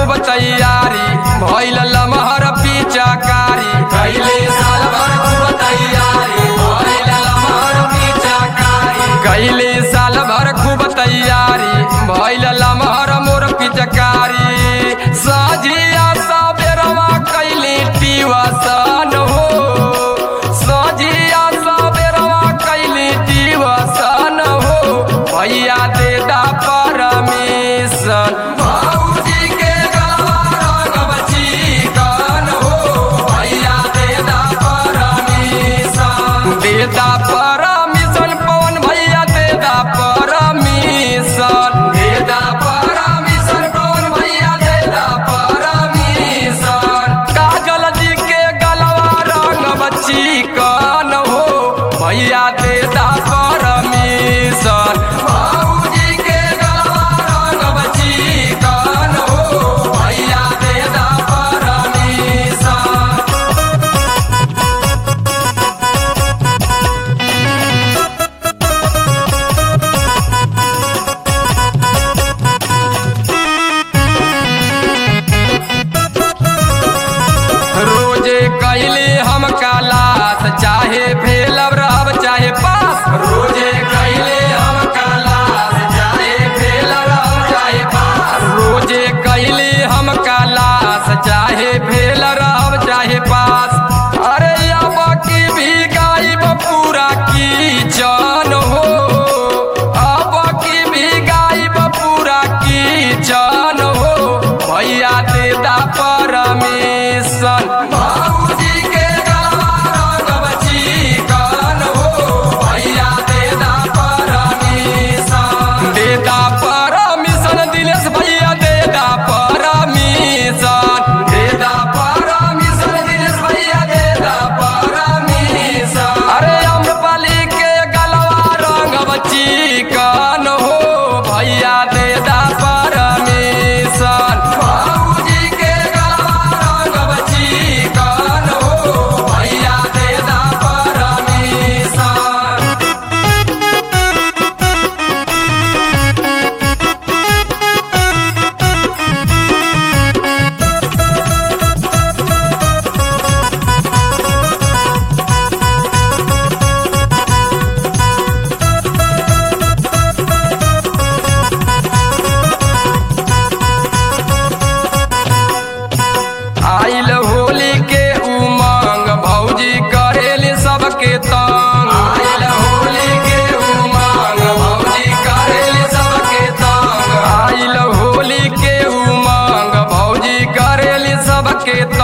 खूब तैयारी भइल लमहर पिचाकारी कैले साल भर खूब तैयारी भइल लमहर पिचाकारी कैले साल भर खूब तैयारी भइल लमहर मोर पिचकारी साझिया सबेरवा कैली टिवसन हो साझिया सबेरवा कैली टिवसन हो भैया दे दा परमिशन भौजी के गलवा रंगब चिकन हो भैया दे दा परमिशन दे दा परमिशन पवन भैया दे दा परमिशन दे दा परमिशन पवन भैया दे दा परमिशन काजल जी के गलवा रंगब चिकन हो भैया दे दा परमिशन भौजी के गलवा रंगब चिकन हो भैया दे दा परमिशन रोजे कैले हम कालास चाहे फेलब रहब चाहे पास रोजे कैले हम कालास चाहे फेलब रहब चाहे पास रोजे कैले हम कालास चाहे फेल रहब चाहे पास अरे अब की भी गायब पूरा कीचन हो अब की भी गायब पूरा कीचन हो भैया दे दा परमिशन भौजी के गलवा रंगब चिकन हो भैया दे दा परमिशन दे दा परमिशन दिलेश भैया दे दा परमिशन दे दा परमिशन दिलेश भैया दे दा परमिशन अरे अम्रपाली के गलवा रंगब चिकन हो भैया दे दा परमिशन भौजी के गलवा रंगब चिकन हो भैया दे दा परमिशन आइल होली के उमंग भौजी करेली सबके तंग आइल होली के उमंग भौजी करेली सबके तंग आइल होली के उमंग भौजी करेली सबके